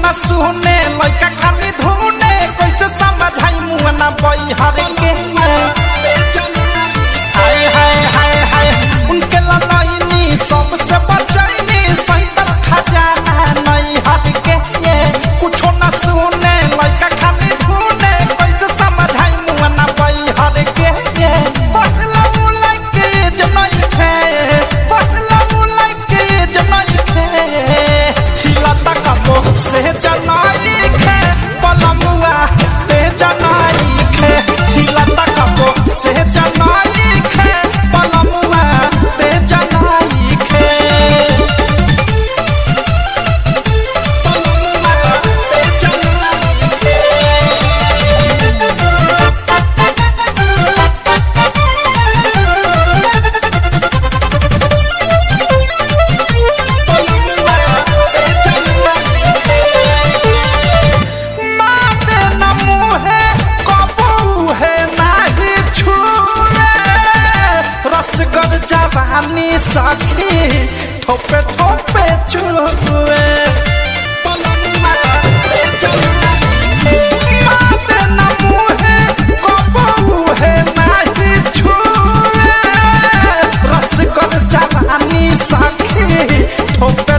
न सुने लइका खाली धुने कैसे समझाई मुआ ना बैहर के हाय हाय हाय हाय उनके ललैनी सबसे बचैनी सैतर खजाना नहीं हट के ये कुछो न सुने लइका खाली धुने कैसे समझाई मुआ ना बैहर के ये पटला लाइक के जनई खे पटला लाइक के जनई खे हिला तक से जनई खे पलमुआ ते जनई खे हिला तक से जनई खे पलमुआ ते जनई खे पलमुआ ते जनई खे माते न मुहे कबू है नाही छुए रसगर जवानी सखी ठोपे ठोपे छुए माते न मुहे कबू है नाही छुए रसगर जवानी सखी ठोपे